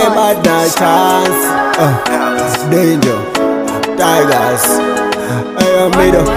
but no chance. Uh, danger, tigers. I am made up.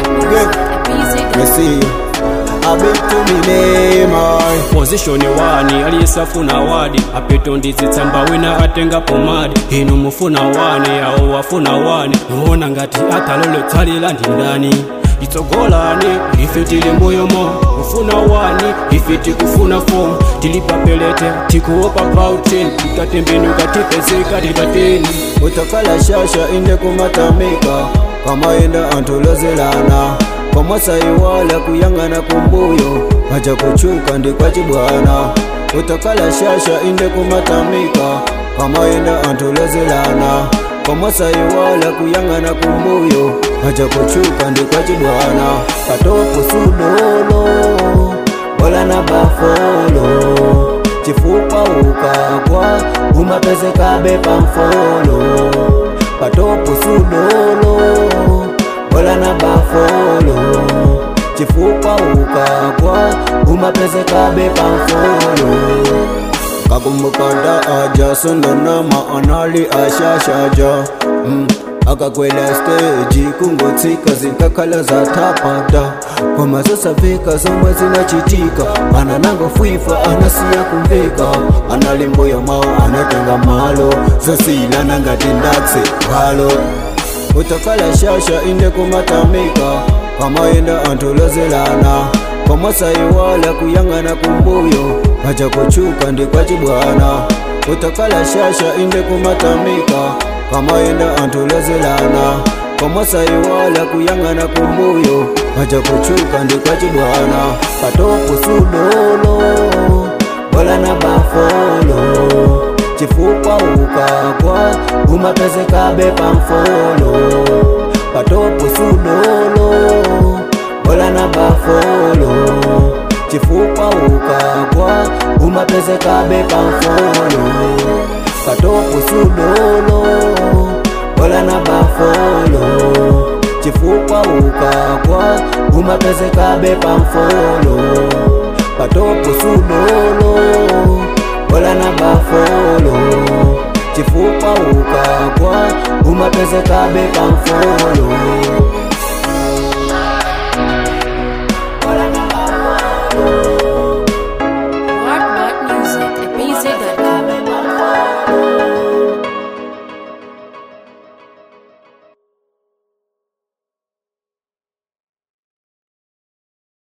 Good. You see you. A bit to me name, I. position wani aliyesafuna wadi apeto ndizitsamba wina atenga pomadi inu mufuna wani awo wafuna wani nuona ngati akalole tsalila ndi ndani itsogolani ife tili mbuyomo kufuna wani ife tikufuna fomu tili papelete tikuopa pautin tikatembenuka tipezeka titateni utakala shasha inde kumatamika kwamaenda antulozelana kwamasaiwala kuyang'ana kumbuyo maja kuchuka ndikwacibwana utakala shasha inde kumatamika kwamaenda antulozelana kwamasaiwala kuyang'ana kumbuyo maja kuchuka ndikwacibwana katopu sudolo wala na bafolo chifupa ukakwa umapezekabe pamfolo patopu sudolo wala na bafolo chifupa ukakwa umapezekabe pamfolo kakumbukanda aja sondonama anali ashashaja mm. akakwela steji kungotsika zinkakhala zatapata kwamasosavika zomwe zinachitika ana nangofwifa anasiya kumveka analimbuyo mawo anatenga malo zosilana ngati ndatse halo utakala shasha inde kumatamika kwamaenda antulozelana kwamasaiwala kuyang'ana kumbuyo maja kuchuka ndikwacibwana utakala shasha inde kumatamika kwamaenda antulozelana kwamasaiwala kuyang'ana kumbuyo maja kuchuka ndikwacibwana katopu sudolo wala na bafolo chifupa ukakwa umapezekabe pamfolo patopu sudolo wala na bafolo chifupa ukakwa umapezekabe pamfolo patopu sudolo wala na bafolo chifupa ukakwa umapezekabe pamfolo patopu sudolo wala na bafolo chifupa ukakwa umapezekabe pamfolo